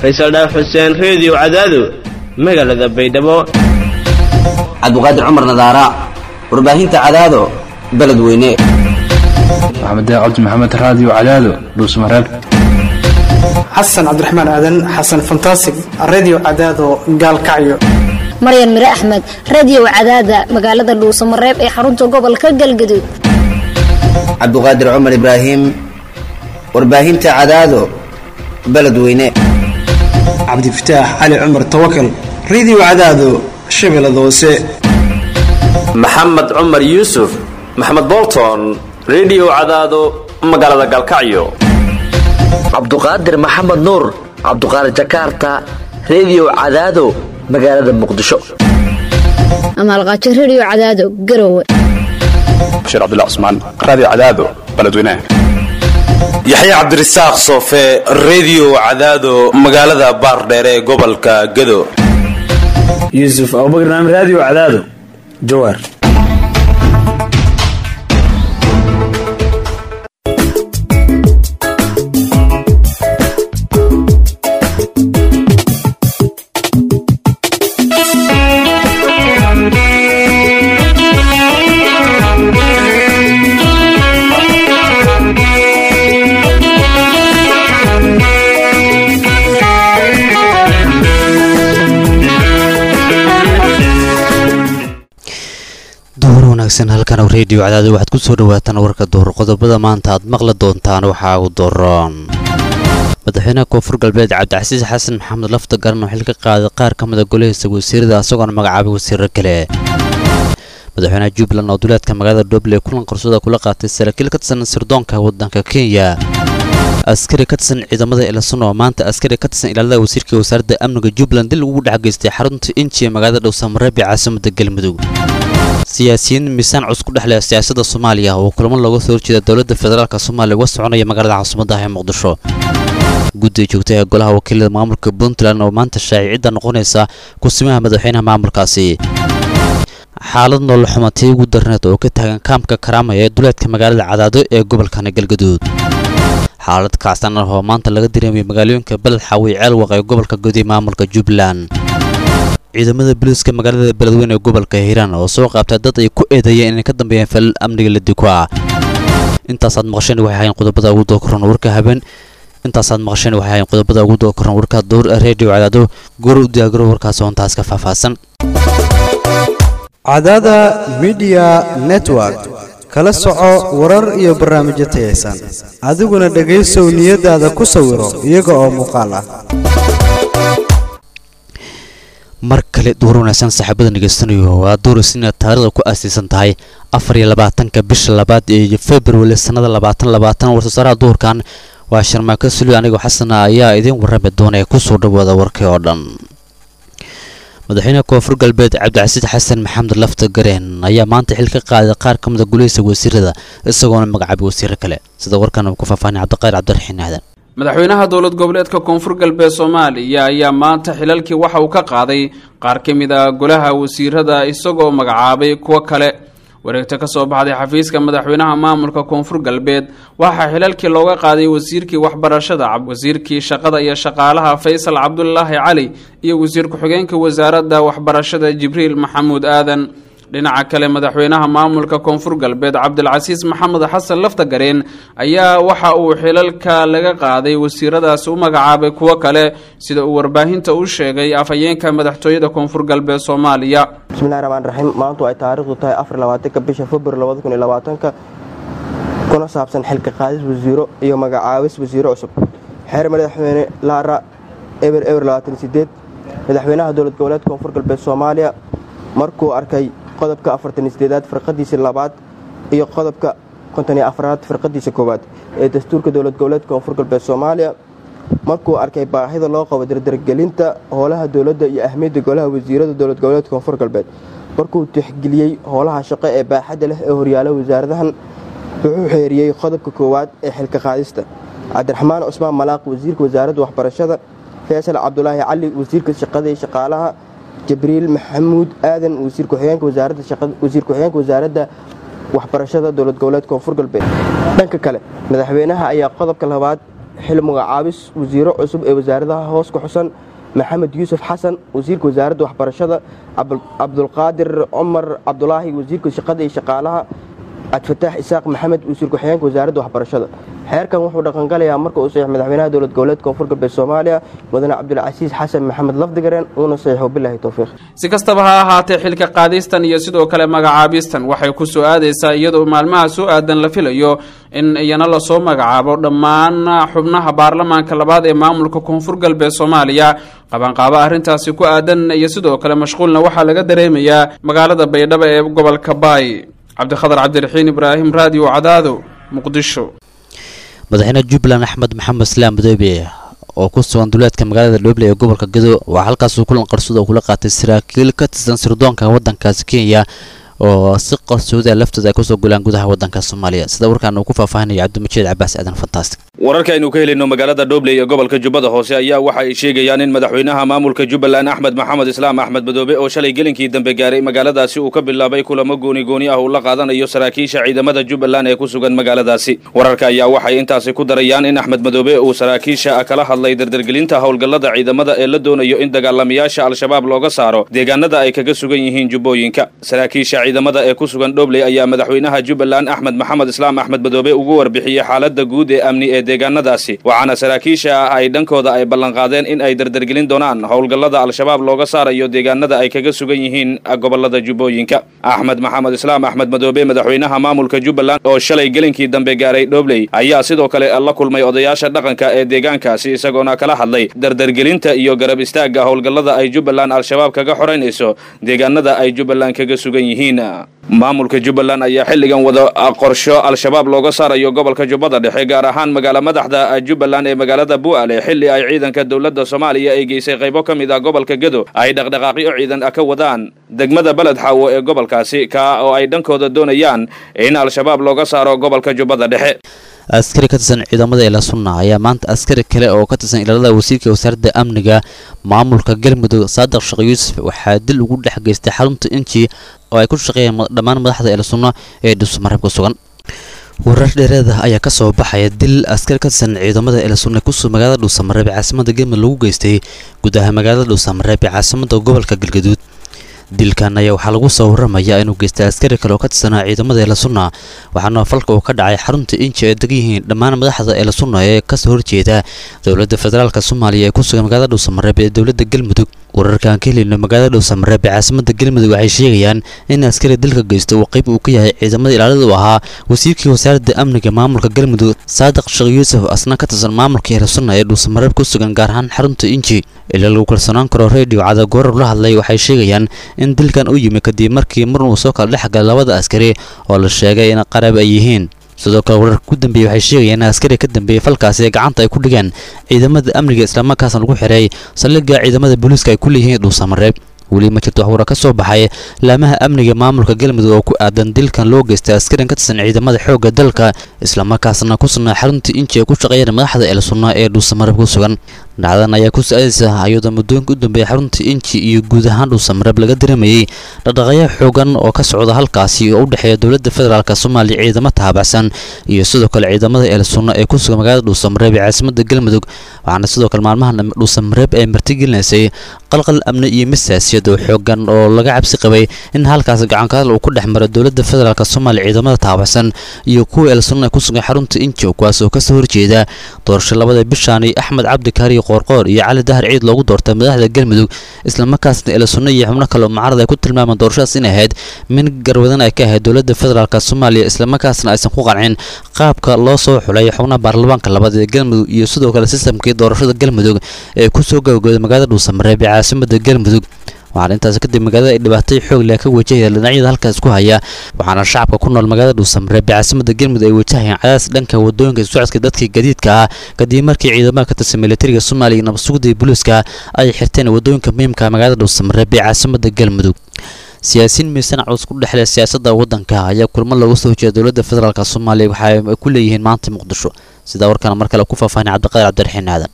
faysal dhaaf xuseen reediyo cadaado magaalada baydhabo cabdiqaadir cumar nadaara warbaahinta cadaado beledweyne maxamed cabdi maxamed raadiyo cadaado dhuusmareeb xasan cabdiraxmaan aadan xasan fantasig redio cadaado gaalkacyo maryan mire axmed radiyow cadaada magaalada dhuusamareeb ee xarunta gobolka galgaduud cabdiqaadir cumar ibraahim warbaahinta cadaado beledweyne cabdifataax cali cumar tawakal redio cadaado shabeellada hoose maxamed cumar yuusuf maxamed bolton redio cadaado magaalada galkacyo cabduqaadir maxamed nuur cabduqaadir jakarta redio cadaado magaalada muqdisho amaalqaajo rediyo cadaado garowe bashiir cabdilla cusmaan raadiyo cadaado beledweynaha yaxya cabdirasaaq soofe redio cadaado magaalada baardheere ee gobolka gado yuusuf abubakar naam raadiyo cadaado jawaar halkan reediyo cadaado waxaad ku soo dhawaataan warka duhur qodobada maanta aad maqli doontaan waxaa ugu daroon madaxweynaha koonfur galbeed cabdicasiis xasan maxamed lafta garan oo xil ka qaaday qaar ka mida golahiisa wasiirada isagoona magacaabay wasiiro kale madaxweynaha jubbaland oo duleedka magaalada dhoble kulan qarsooda kula qaatay saraakiil ka tirsan sirdoonka waddanka kenya askari ka tirsan ciidamada ilasun oo maanta askari ka tirsan ilaalada wasiirka wasaaradda amniga jubbaland dil ugu dhex geystay xarunta inji ee magaalada dhowsamareeb ee caasimada galmudug siyaasiyiin miisaan cus ku dhexleh siyaasadda soomaaliya oo kulamo looga soo horjeeda dowladda federaalk soomaaliya uga soconaya magaalada caasimadaah ee muqdisho guddiga joogta ee golaha wakiilada maamulka puntland oo maanta shaacicidda noqonaysa kusimaha madaxweynaha maamulkaasi xaalad noola xumatay ugu darneed oo ka taagan kaamka karaamaya ee duleedka magaalada cadaado ee gobolkana galgaduud xaalad kacsan ah oo maanta laga dareemaya magaalooyinka beled xaawi ceelwaq ee gobolka gudi maamulka jubbaland ciidamada booliiska magaalada beledweyne ee gobolka hiiraan oo soo qaabtay dad ay ku eedeeyeen inay ka dambeeyeen falal amniga la diko ah intaasaad maqasheen waxay ahayn qodobada ugu doo koran warka habeen intaasaad maqasheen waxay ahayn qodobada ugu doo koran warka dowr reediyo cadaado goor u diyaagaro warkaas oo intaas ka faahfaahsan cadaada midiya network kala soco warar iyo barnaamijyo tayaysan adiguna dhegaysow niyadaada ku sawiro iyaga oo muuqaal ah mar kale duur wanaagsan saaxiibada ngeysanayo waa duurisina taarikhda ku aasaysan tahay afar iyo labaatanka bisha labaad ee februari sannada labaatan labaatan warsasaaraha duurkan waa sharmaako suli anigoo xasana ayaa idiin warrami doona ee kusoo dhawaada warkii oo dhan madaxweynaha koonfur galbeed cabdicasiis xasan maxamed lafta gareen ayaa maanta xil ka qaaday qaar ka mida gulihisa wasiirada isagoona magacaabay wasiiro kale sida warkan uu ku faahfaahinay cabdiqayr cabdiraxiin aadan madaxweynaha dowlad goboleedka koonfur galbeed soomaaliya ayaa maanta xilalkii waxa uu ka qaaday qaar ka mid a golaha wasiirada isagoo magacaabay kuwo kale wareegto ka soo baxday xafiiska madaxweynaha maamulka koonfur galbeed waxaa xilalkii looga qaaday wasiirkii waxbarashada wasiirkii shaqada iyo shaqaalaha faysal cabdulaahi cali iyo wasiir ku-xigeenka wasaaradda waxbarashada jibriil maxamuud aadan dhinaca kale madaxweynaha maamulka koonfur galbeed cabdilcasiis maxamed xasan laftagareen ayaa waxa uu xilalka laga qaaday wasiiradaasi u magacaabay kuwo kale sida uu warbaahinta u sheegay afhayeenka madaxtooyada koonfur galbeed soomaaliya bismillahi raxmaan raxiim maantu ay taariikhdu tahay afar labaatanka bisha februar labada kun iyo labaatanka kuna saabsan xilka qaadis wasiiro iyo magacaabis wasiiro cusub xeer madaxweyne laara eber eber labaatan sideed madaxweynaha dowlad goboleedka koonfur galbeed soomaaliya markuu arkay qodobka afartan sideedaad firqadiisa labaad iyo qodobka konton iyo afraad firqadiisa koowaad ee dastuurka dowlad goboleedka koonfur galbeed soomaaliya markuu arkay baahida loo qabo dardargelinta howlaha dowladda iyo ahmiyadda golaha wasiirada dowlad goboleedka koonfur galbeed markuu tixgeliyey howlaha shaqo ee baaxadda leh ee horyaala wasaaradahan wuxuu xeeriyey qodobka koowaad ee xilka qaadista cabdiraxmaan cusmaan malaaq wasiirka wasaaradda waxbarashada faysal cabdulaahi cali wasiirka shaqada iyo shaqaalaha jibriil maxamuud aadan wasiir ku-xigeenka wasaaradda waxbarashada dowlad goboleed koonfur galbeed dhanka kale madaxweynaha ayaa qodobka labaad xil magacaabis wasiiro cusub ee wasaaradaha hoos ku xusan maxamed yuusuf xasan wasiirka wasaaradda waxbarashada cabdulqaadir cumar cabdulaahi wasiirka shaqada iyo shaqaalaha cabdifataax isaaq maxamed wasiir ku-xigeenka wasaaradda waxbarashada xeerkan wuxuu dhaqangalayaa marka uu saxiix madaxweynaha dowlad goboleedka koonfur galbeed soomaaliya mudane cabdulcasiis xasan maxamed lafdigareen uuna saxiixo bilaahi towfiiq si kastaba ha ahaatee xilka qaadistan iyo sidoo kale magacaabistan waxay ku soo aadaysaa iyadoo maalmaha soo aadan la filayo in iyana lasoo magacaabo dhammaan xubnaha baarlamaanka labaad ee maamulka koonfur galbeed soomaaliya qabanqaabo arrintaasi ku aadan iyo sidoo kale mashquulna waxaa laga dareemayaa magaalada baydhabo ee gobolka baay cabdikhadar cabdiraxiin ibraahim raadiyo cadaado muqdisho madaxweyne jubbaland axmed maxamed islaam madoobe oo ku sugan duleedka magaalada dhoble ee gobolka gedo waa halkaasuu kulan qarsood oo kula qaatay saraakiil ka tirsan sirdoonka waddankaasi kenya oo si qarsooda laftooda ay kusoo gulaan gudaha waddanka soomaaliya sida warkaan uu ku faahfaahinaya cabdimajiid cabaas aadan fantastic wararka aynu ka helayno magaalada dhobley ee gobolka jubbada hoose ayaa waxa ay sheegayaan in madaxweynaha maamulka jubbaland axmed maxamed islaam axmed madoobe oo shalay gelinkii dambe gaaray magaaladaasi uu ka bilaabay kulamo gooni gooni ah uu la qaadanayo saraakiisha ciidamada jubbaland ee ku sugan magaaladaasi wararka ayaa waxay intaasi ku darayaan in axmed madoobe uu saraakiisha kala hadlay dardargelinta howlgallada ciidamada ee la doonayo in dagaalamayaasha al-shabaab looga saaro deegaanada ay kaga sugan yihiin jubbooyinka saraakiisha ciidamada ee ku sugan dhobley ayaa madaxweynaha jubbaland axmed maxamed islaam axmed madoobe ugu warbixiyey xaalada guud ee amni ee deegaanadaasi waxaana saraakiisha ay dhankooda ay ballanqaadeen in ay dardargelin doonaan howlgallada al-shabaab looga saarayo deegaanada ay kaga sugan yihiin gobolada jubbooyinka axmed maxamed islaam axmed madoobe madaxweynaha maamulka jubbaland oo shalay gelinkii dambe gaaray dhobley ayaa sidoo kale la kulmay odayaasha dhaqanka ee deegaankaasi isagoona kala hadlay dardargelinta iyo garab istaagga howlgallada ay jubbaland al-shabaab kaga xoraynayso deegaanada ay jubbaland kaga sugan yihiin maamulka jubbaland ayaa xilligan wada qorsho al-shabaab looga saarayo gobolka jubbada dhexe gaar ahaan magaala madaxda jubbaland ee magaalada bu'ale xilli ay ciidanka dowladda soomaaliya ay geysay qaybo ka mid ah gobolka gedo ay dhaqdhaqaaqyo ciidan ka wadaan degmada beled xaawo ee gobolkaasi ka oo ay dhankooda doonayaan in al-shabaab looga saaro gobolka jubbada dhexe askari ka tirsan ciidamada ila sunna ayaa maanta askari kale oo ka tirsan ilaalada wasiirka wasaaradda amniga maamulka galmudug saadiq sheekh yuusuf waxaa dil ugu dhex geystay xarunta inji oo ay ku shaqeeyeen dhammaan madaxda ila sunna ee dhuusamareeb ku sugan warar dheereeda ayaa ka soo baxaya dil askari ka tirsan ciidamada ila sunna kusoo magaalada dhuusamareeb ee caasimada galmudug lagu geystay gudaha magaalada dhuusamareeb ee caasimada gobolka galgaduud dilkan ayaa waxaa lagu soo waramayaa inuu geystay askari kale oo ka tirsanaa ciidamada eela sunna waxaana falka uu ka dhacay xarunta inji ay degan yihiin dhammaan madaxda eela sunna ee kasoo horjeeda dowladda federaalk soomaaliya ee ku sugan magaalada dhuusamareeb ee dowladda galmudug wararkaan ka helino magaalada dhuusamareeb ee caasimada galmudug waxay sheegayaan in askari dilka geysta uu qayb uu ka yahay ciidamada ilaalada u ahaa wasiirkii wasaaradda amniga maamulka galmudug saadiq sheekh yuusuf asna ka tirsan maamulka eela sunna ee dhuusamareeb ku sugan gaar ahaan xarunta inji ilaa lagu kalsoonaan karo redio cada goorar la hadlay waxay sheegayaan in dilkan u yimi kadib markii mar uu soo kala dhex galay labada askari oo la sheegay in qarab ay yihiin sidoo kale wararka ku dambeeyey waxay sheegayaan in askari ka dambeeyey falkaasi gacanta ay ku dhigeen ciidamada amniga islamarkaasna lagu xiray saldhigga ciidamada booliiska ay ku leeyihiin dhuusamareeb weli ma jirto waxwara ka soo baxay laamaha amniga maamulka galmudug oo ku aadan dilkan loo geystay askarin ka tirsan ciidamada xoogga dalka islamarkaasna ku sugnaa xarunta inji ay ku shaqeeyeen madaxda el sunna ee dhuusamareeb ku sugan dhacdan ayaa ku sa-aadaysa iyadoo muddooyinka u dambeeyay xarunta inji iyo guud ahaan dhuusamareeb laga dareemayey dhaqdhaqayo xoogan oo ka socda halkaasi oo u dhexeeya dowladda federaalk soomaaliya ciidamo taabacsan iyo sidoo kale ciidamada el sunna ee ku sugan magaalada dhuusamareeb ee caasimada galmudug waxaana sidoo kale maalmahan dhuusamareeb ay martigelinaysay qalqal amni iyo misaasiyad oo xoogan oo laga cabsi qabay in halkaas gacankaadal uu ku dhex maro dowladda federaalk soomaaliya ciidamada taabacsan iyo kuwa el sunna ee ku sugan xarunta inji kuwaas oo kasoo horjeeda doorasho labada bishaani axmed cabdi kaari qoorqoor iyo cali dahar ciid loogu doortay madaxda galmudug islamarkaasna ela sunno iyo xubno kale oo mucaarad ay ku tilmaamaan doorashadaas in ahayd min garwadan ay ka ahayd dowladda federaalk soomaaliya islamarkaasna aysan ku qancin qaabka loo soo xulay xubnaha baarlamaanka labaad ee galmudug iyo sidoo kale sistamkii doorashada galmudug ee kusoo gabagooday magaalada dhuusamareeb ee caasimada galmudug waxaana intaas kadib magaalada ay dhibaatay xoog leh ka wajahaya dhinacyada halkaas ku haya waxaana shacabka ku nool magaalada dhuusamareeb ee caasimada galmudug ay wajahayaan cadaas dhanka wadooyinka socodka dadkii gadiidka ah kadib markii ciidamada ka tirsan militariga soomaaliya iyo nabadsugida iyo booliiska ay xirteen wadooyinka muhiimka magaalada dhuusamareeb ee caasimada galmudug siyaasiyiin miisan culus ku dhexle siyaasadda waddanka ayaa kulmo looga soo horjeeda dowladda federaalk soomaaliya waxa ay ku leeyihiin maanta muqdisho sidaa warkaana mar kale ku faahfaahinay cabdiqaadir cabdiraxiin aadan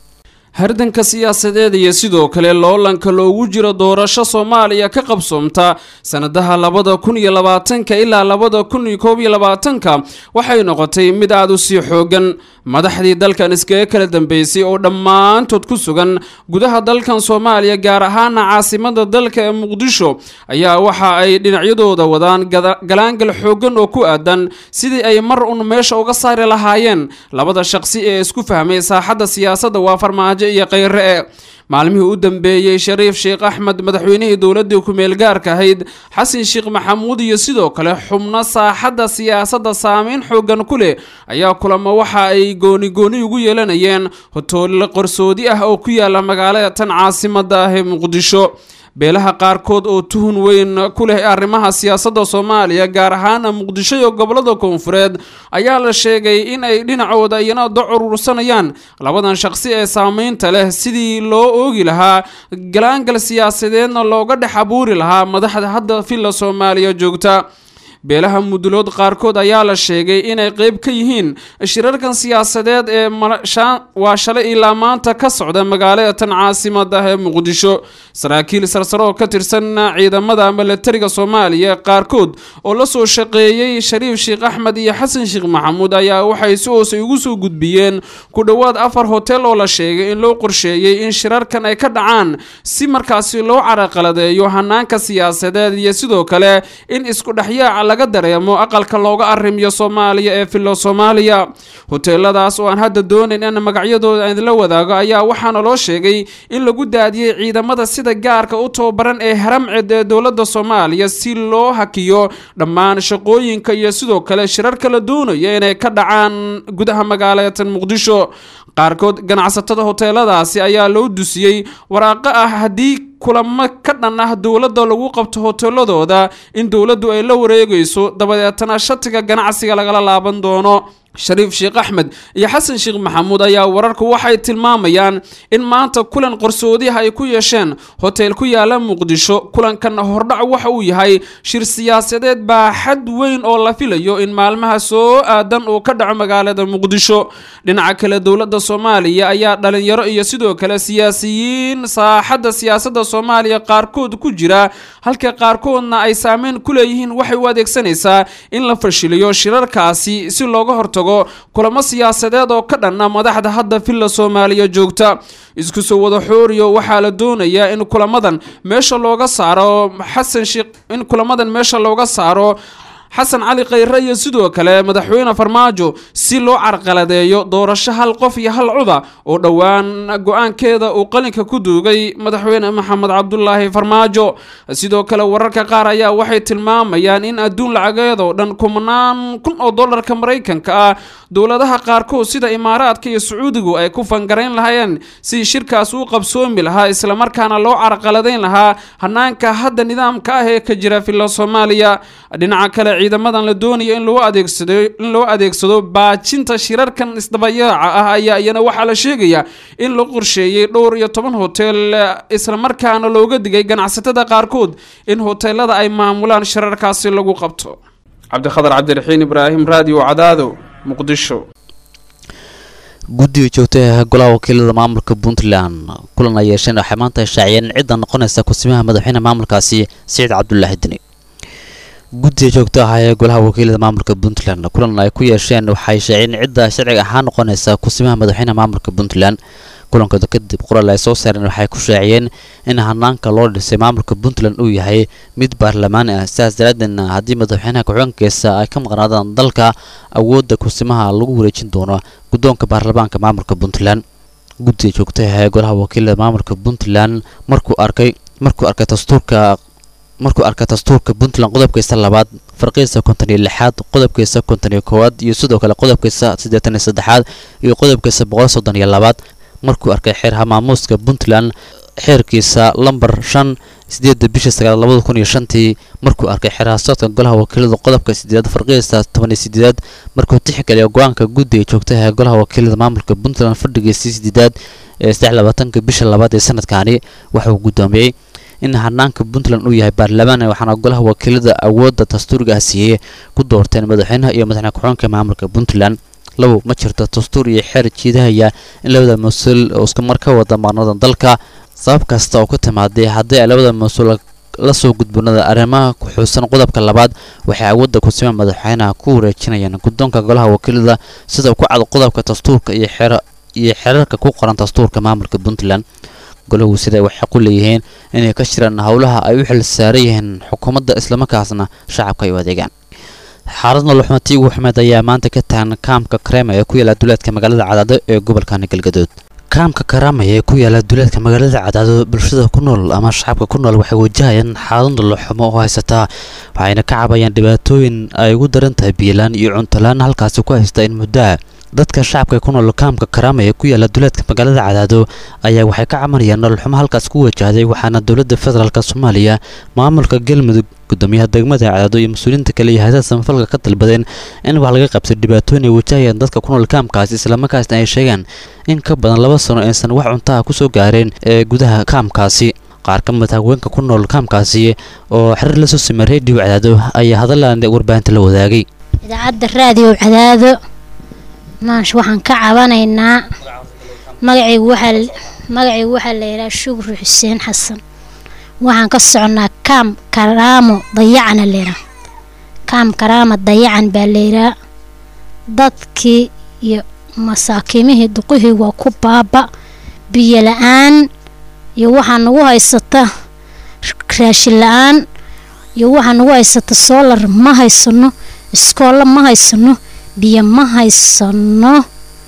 hardanka siyaasadeed iyo sidoo kale loolanka loogu jiro doorasho soomaaliya ka qabsoomta sanadaha labada kun iyo labaatanka ilaa labada kun iyo koob iyo labaatanka waxay noqotay mid aada u sii xoogan madaxdii dalkan iskaga kala dambeysay oo dhammaantood ku sugan gudaha dalkan soomaaliya gaar ahaana caasimada dalka ee muqdisho ayaa waxa ay dhinacyadooda wadaan galaangal xoogan oo ku aadan sidii ay mar un meesha uga saari lahaayeen labada shaqsi ee isku fahmay saaxadda siyaasadda waa farmaajo iyo kheyre e maalmihii u dambeeyey shariif sheekh axmed madaxweynihii dowladii ku-meel gaarka ahayd xasan sheekh maxamuud iyo sidoo kale xubno saaxadda siyaasadda saameyn xoogan ku leh ayaa kulamo waxa ay gooni gooni ugu yeelanayeen hotoole qarsoodi ah oo ku yaala magaalada tan caasimada ah ee muqdisho beelaha qaarkood oo tuhun weyn ku leh arrimaha siyaasadda soomaaliya gaar ahaana muqdisho iyo gobolada koonfureed ayaa la sheegay in ay dhinacooda iyana da urursanayaan labadan shaqsi ee saameynta leh sidii loo oogi lahaa galaangal siyaasadeedna looga dhex abuuri lahaa madaxda hadda villa soomaaliya joogta beelaha mudulood qaarkood ayaa la sheegay inay qeyb ka yihiin shirarkan siyaasadeed ee waa shalay ilaa maanta ka socda magaalada tan caasimada ee muqdisho saraakiil sarsare oo ka tirsan ciidamada milatariga soomaaliya qaarkood oo la soo shaqeeyey shariif sheekh axmed iyo xasan sheekh maxamuud ayaa waxay si hoose ugu soo gudbiyeen ku dhowaad afar hotel oo la sheegay in loo qorsheeyey in shirarkan ay ka dhacaan si markaasi loo caraqaladeeyo hanaanka siyaasadeed iyo sidoo kale in isku dhexyaaca laga dareemo aqalka looga arrimiyo soomaaliya ee filo soomaaliya hoteeladaas oo aan hadda doonayn in magacyadooda aan idinla wadaago ayaa waxaana loo sheegay in lagu daadiyey ciidamada sida gaarka u tababaran ee haramced ee dowladda soomaaliya si loo hakiyo dhammaan shaqooyinka iyo sidoo kale shirar kala doonaya inay ka dhacaan gudaha magaalatan muqdisho qaarkood ganacsatada hoteeladaasi ayaa loo dusiyey waraaqo ah haddii kulamo ka dhan ah dowladda lagu qabto hoteeladooda in dowladdu ay la wareegayso dabadeetana shatiga ganacsiga lagala laaban doono shariif sheekh axmed iyo xasan sheekh maxamuud ayaa wararku waxay tilmaamayaan in maanta kulan qarsoodiha ay ku yeesheen hoteel ku yaala muqdisho kulankan hordhac waxa uu yahay shir siyaasadeed baaxad weyn oo la filayo in maalmaha soo aadan uu ka dhaco magaalada muqdisho dhinaca kale dowladda soomaaliya ayaa dhalinyaro iyo sidoo kale siyaasiyiin saaxadda siyaasadda soomaaliya qaarkood ku jira halka qaarkoodna ay saameyn ku leeyihiin waxay u adeegsanaysaa in la fashiliyo shirarkaasi si looga hortago kulamo siyaasadeed oo ka dhanna madaxda hadda villa soomaaliya joogta isku soo wada xooriyo waxaa la doonayaa in kulamadan meesha looga saaro xasan sheekh in kulamadan meesha looga saaro xasan cali khayre iyo sidoo kale madaxweyne farmaajo si loo carqaladeeyo doorasho hal qof iyo hal cuda oo dhowaan go-aankeeda uu qalinka ku duugay madaxweyne maxamed cabdulaahi farmaajo sidoo kale wararka qaar ayaa waxay tilmaamayaan in adduun lacageed oo dhan kumanaan kun oo dollarka maraykanka ah dowladaha qaarkood sida imaaraadka iyo sacuudigu ay ku fangarayn lahaayeen si shirkaas u qabsoomi lahaa islamarkaana loo carqaladayn lahaa hanaanka hadda nidaamka ah ee ka jira villa soomaaliya dhinaca kale ciidamadan la doonaya in loo adeegsado in loo adeegsado baajinta shirarkan isdabayaaca ah ayaa iyana waxaa la sheegayaa in la qorsheeyey dhowr iyo toban hotel islamarkaana looga digay ganacsatada qaarkood in hoteelada ay maamulaan shirarkaasi lagu qabto cabdikhadar cabdiraxiin ibraahim raadiyo cadaado muqdisho guddiga joogtaha golaha wakiilada maamulka puntland kulan ay yeesheen waxay maanta shaaciyeen cidda noqonaysa kusimaha madaxweyne maamulkaasi siciid cabdulaahi deni guddiga joogta ah ee golaha wakiilada maamulka puntland kulan ay ku yeesheen waxay shaaciyeen cidda sharciga ahaan noqonaysa kusimaha madaxweyne maamulka puntland kulankooda kadib qoraal ay soo saareen waxay ku shaaciyeen in hanaanka loo dhisay maamulka puntland uu yahay mid baarlamaani ah sidaas daraadeedna haddii madaxweynaha ku-xigeenkiisa ay ka maqnaadaan dalka awoodda kusimaha lagu wareejin doono guddoonka baarlamaanka maamulka puntland guddiga joogtaha ee golaha wakiilada maamulka puntland markuu arkay markuu arkay dastuurka markuu arkay dastuurka puntland qodobkiisa labaad farqiisa konton iyo lixaad qodobkiisa konton iyo koowaad iyo sidoo kale qodobkiisa siddeetan iyo saddexaad iyo qodobkiisa boqol soddon iyo labaad markuu arkay xeerha maamuuska puntland xeerkiisa lambar shan sideedda bishii sagaal labada kun iyo shantii markuu arkay xeerha socodka golaha wakiilada qodobka sideedaad farqiisa toban iyo sideedaad markuu tixgeliya go-aanka guddiga joogtaha ee golaha wakiilada maamulka puntland fadhigiisii sideedaad ee saddex labaatanka bisha labaad ee sanadkaani waxauu guddoomiyey in hanaanka puntland uu yahay baarlamaan waxaana golaha wakiilada awoodda dastuuriga ah siiyey ku doorteen madaxweynaha iyo madaxweyne ku-xigeenka maamulka puntland labo ma jirto dastuur iyo xeer jiidahaya in labada mas-uul oo isku mar ka wada maarnada dalka sabab kasta oo ku timaaday haddii ay labada mas-uul la soo gudboonada arrimaha ku xuusan qodobka labaad waxay awoodda kusima madaxweynaha ku wareejinayaan guddoonka golaha wakiilada sida ku cad qodobka dastuurka iyo xeer iyo xeerarka ku qoran dastuurka maamulka puntland golahu sida waxay ku leeyihiin inay ka jiraan howlaha ay u xil saaran yihiin xukuumadda islamarkaasna shacabka ay u adeegaan xaalad noloxumatii ugu xumeed ayaa maanta ka tahan kaamka kareema ee ku yaala duleedka magaalada cadaado ee gobolkani galgadood kaamka karaamaya ee ku yaala duleedka magaalada cadaado bulshada ku nool ama shacabka ku nool waxay wajahayaan xaalad noloxumo oo haysataa waxayna ka cabayaan dhibaatooyin ay ugu daran tahay biilaan iyo cuntolaan halkaasi ku haysta in muddoa dadka shacabka ku nool kaamka karaama ee ku yaala duleedka magaalada cadaado ayaa waxay ka cabanayaan nololxumo halkaas ku wajahday waxaana dowladda federaalk soomaaliya maamulka galmudug gudoomiyaha degmada cadaado iyo mas-uuliyiinta kale iyo hayadaha samafalka ka dalbadeen in wax laga qabsay dhibaatooyin ay wajahayaan dadka ku nool kaamkaasi islamarkaasna ay sheegaan in ka badan laba sano aysan wax cuntaha ku soo gaareen ee gudaha kaamkaasi qaar ka mid haweenka ku nool kaamkaasi oo xiriir la soo simay reediyo cadaado ayaa hadalaan warbaahinta la wadaagay idaacadda raadiyo cadaado maash waxaan ka cabanaynaa magacaygu waxaa magacaygu waxaa la yidhaha shukri xuseen xasan waxaan ka soconnaa kaam karaamo dayacana layidhaha kaam karaama dayacan baa layidhaha dadkii iyo masaakiimihii duqihii waa ku baaba biyo la-aan iyo waxaa nagu haysata raashin la-aan iyo waxaa nagu haysata soolar ma haysano iskoolla ma haysano biyo ma haysano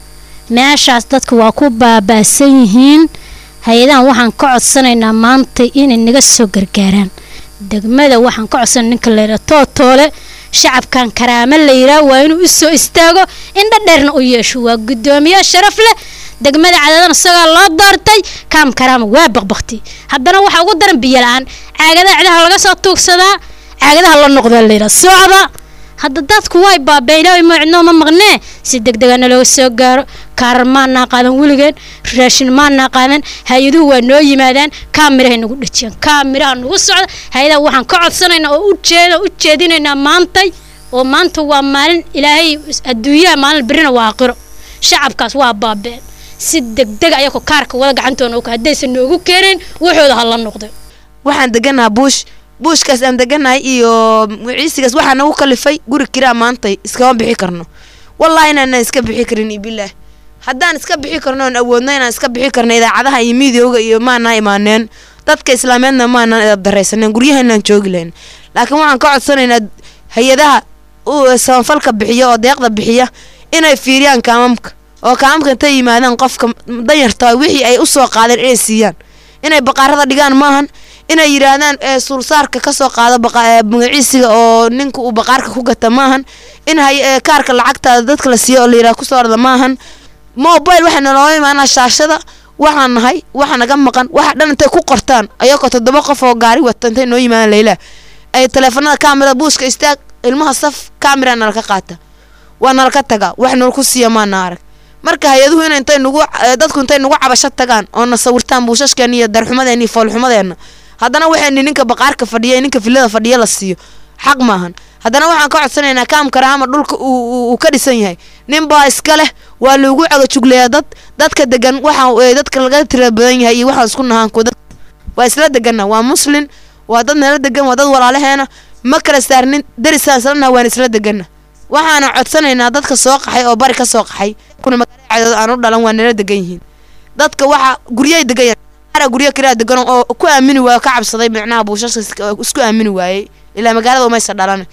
meeshaas dadka waa ku baabaasan yihiin hay-adahan waxaan ka codsanaynaa maanta inay naga soo gargaaraan degmada waxaan ka codsanay ninka layidhaha tootoole shacabkan karaamo la yidhaah waa inuu u soo istaago indha dheerna u yeesho waa guddoomiye sharaf leh degmada cadaadana isagaa loo doortay kaam karaama waa baqbaqti haddana waxaa ugu daran biyo la-aan caagadaha cidaha laga soo tuugsadaa caagadaha la noqdaa layidhaha socda hadda dadku way baabeynaa ma cidnoo ma maqnee si degdegana looga soo gaaro kaarar maanaa qaadan weligeen raashin maanaa qaadan hay-aduhu waa noo yimaadaan kaamirahay nagu dhejiyaan kaamiraha nagu socda hay-adaha waxaan ka codsanaynaa oo ujeeda u jeedinaynaa maantay oo maanta waa maalin ilaahay adduunyaha maalin berrina waa aqiro shacabkaas waa baabeen si degdeg ayako kaarka wada gacantoona og haddaysan noogu keenayn waxooda ha la noqday waxaan deganaha buush buushkaas aan deganahay iyo ciisigaas waxaa nagu kalifay guri kiraa maantay iskama bixi karno wallaahi inaanaan iska bixi karin iyo bilaah haddaan iska bixi karno oon awoodno inaan iska bixi karno idaacadaha iyo miidiyowga iyo maanaa imaaneen dadka islaameedna maanaan edab daraysaneen guryahainaan joogi lahayn laakiin waxaan ka codsanaynaa hay-adaha samafalka bixiya oo deeqda bixiya inay fiiriyaan kaamamka oo kaamamka intay yimaadaan qofka danyarta wixii ay usoo qaadeen inay siiyaan inay baqaarada dhigaan maahan inay yidhaahdaan suulsaarka kasoo qaado magaciisiga oo ninka uu baqaarka ku gata maahan in kaarka lacagtaada dadka la siiyo oo layidhaha kusoo orda maahan mobile waxaa nalooga imaanaa shaashada waxaan nahay waxa naga maqan waxa dhan intay ku qortaan ayagoo toddoba qof oo gaari wata intay noo yimaadaan layla ay taleefanada kaamira buuska istaag ilmaha saf kaamira nalaka qaata waa nalaka tagaa wax nalaku siiya maana arag marka hay-aduhu in intay nagu dadku intay nagu cabasho tagaan oo na sawirtaan buushashkeena iyo darxumadeena iyo foolxumadeena haddana waxayni ninka baqaarka fadhiya ninka filada fadhiya la siiyo xaq maahan haddana waxaan ka codsanaynaa kaamkaraama dhulka uu ka dhisan yahay ninbaa iska leh waa loogu cagajugleeyaa dad dadka degan waxa dadka laga tira badan yahay iyo waxaan isku nahaanku waa isla deganna waa muslin waa dad nala degan waa dad walaalaheena ma kala saarnin darisaan islanaha waan isla deganna waxaana codsanaynaa dadka soo qaxay oo bari ka soo qaxay kuna magaalada cadood aan u dhalan waa nala degan yihiin dadka waxa guryay degan yahay guryo kiraa degan oo ku aamini waayo ka cabsaday micnaha buushashka isku aamini waayey ilaa magaalada umaysa dhalan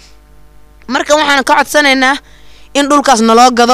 marka waxaan ka codsanaynaa in dhulkaas naloo gado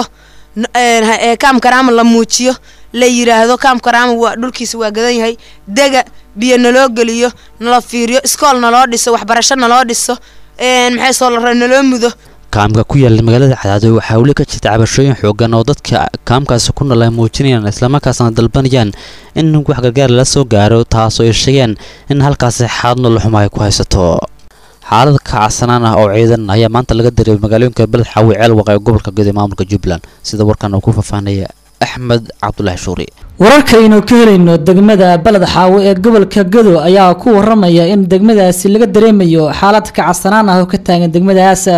kaam karaama la muujiyo la yiraahdo kaam karaama waa dhulkiisa waa gadan yahay dega biyo naloo geliyo nala fiiriyo iskool naloo dhiso waxbarasho naloo dhiso maxay soo la naloo mudo kaamka ku yaala magaalada cadaado waxaa weli ka jirta cabashooyin xoogan oo dadka kaamkaasi ku nool ay muujinayaan islamarkaasna dalbanayaan in wax gargaar lala soo gaaro taasoo ay sheegeen in halkaasi xaalad noloxuma ay ku haysato xaalad kacsanaan ah oo ciidan ayaa maanta laga dareemay magaalooyinka beled xaawi ceelwaq ee gobolka guud ee maamulka jubbaland sida warkan uu ku faahfaahnaya axmed cabdulaahi shuuri wararkaynu ka helayno degmada baled xaawo ee gobolka gado ayaa ku waramaya in degmadaasi laga dareemayo xaalad kacsanaan ah oo ka taagan degmadaas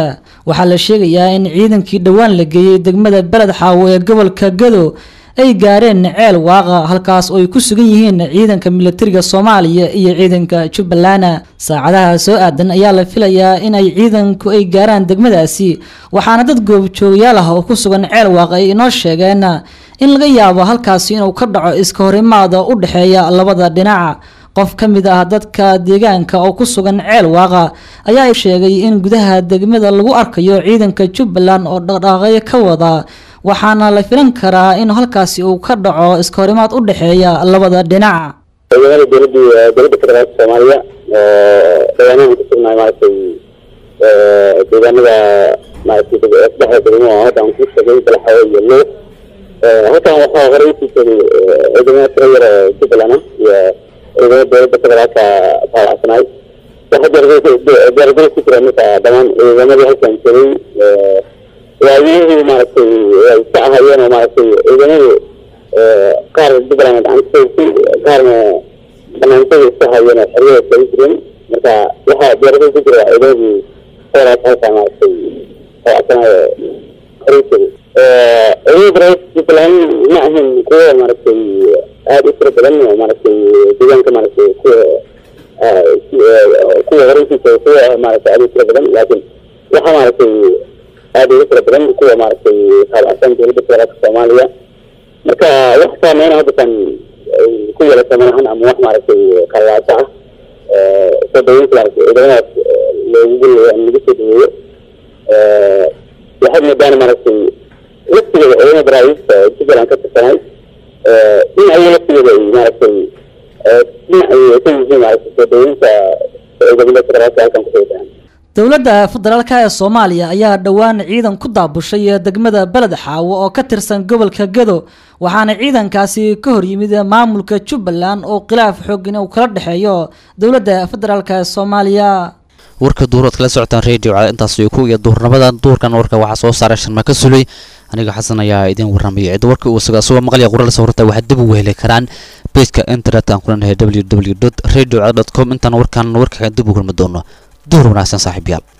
waxaa la sheegayaa in ciidankii dhowaan la geeyey degmada beled xaawo ee gobolka gado ay gaareen ceel waaqa halkaas oo ay ku sugan yihiin ciidanka militariga soomaaliya iyo ciidanka jubbaland saacadaha soo aadan ayaa la filayaa in ay ciidanku ay gaaraan degmadaasi waxaana dad goobjoogayaal ah oo ku sugan ceel waaqa ay inoo sheegeen in laga yaabo halkaasi inuu ka dhaco iska horimaada u dhexeeya labada dhinac qof ka mid ah dadka deegaanka oo ku sugan ceel waaqa ayaa sheegay in gudaha degmada lagu arkayo ciidanka jubbaland oo dhaqdhaqaaqyo ka wada waxaana la filan karaa in halkaasi uu ka dhaco iska horimaad u dhexeeya labada dhinac ciidamada dowladda dowladda federaalka soomaaliya oo deegaanahan ku sugnaay maaragtay deegaanada maaragtay saddexda degmo oo hadda aan ku sheegay balaxawo iyo luuq halkan waxaa horey usii joogay ciidamada tiro yar oo jubbaland ah iyo ciidamada dowladda federaalka taalacsanaay waxa diyaargalo ku jira marka dhammaan ciidamadii halkan joogay waayihii maaragtay ay ka ahayeen oo maaragtay ciidamadu qaar jubbaland gacanta qaarna banaantada iska hayeen oo xeryada kaga jireen marka waxaa diyaargalo ku jira ciidamadii federaal halka maaragtay taalacsanaay horey joogay ciidamada jubbaland ma ahan kuwa maaragtay aada u tiro badan oo maaragtay deegaanka maaragtay kuwa kuwa horeysii kuwa maaragtay aada u tiro badan laakiin waxaa maaragtay aada uga tiro badan kuwa maaragtay taabacsan dowladda federaalka soomaaliya marka wax saameyna haddakan ay ku yeelata malahan ama wax maaragtay qallaasa ah soo dhaweynta maaragtay ciidamadaas loogu gulayo ama lagu soo dhaweeyo waxaad moodaan maaragtay laftigeeda ciidamada baraawiista jubbaland ka tirsanay in ayaga laftigeeda ay maaragtay dhinac ay ka yihiin maaragtay soo dhaweynta ciidamada federaalka halkan kusoo dahan dowladda federaalka ee soomaaliya ayaa dhowaan ciidan ku daabushay degmada beled xaawo oo ka tirsan gobolka gado waxaana ciidankaasi ka horyimid maamulka jubbaland oo khilaaf xooggan uu kala dhexeeyo dowladda federaalk ee soomaaliya warka duurood kala socotaan radio cad intaas iyo ku iyo duurnimadan duurkan warka waxaa soo saaray sharma ka sulay aniga xasan ayaa idiin warramaya cidda warka uu sugaa suga maqlaya qorala sawirta waxaad dib ugu heli karaan pageka internet aan ku leenahay www radio com intaan warkan warka dib u kulmi doono duur wanaagsan saaxiibayaal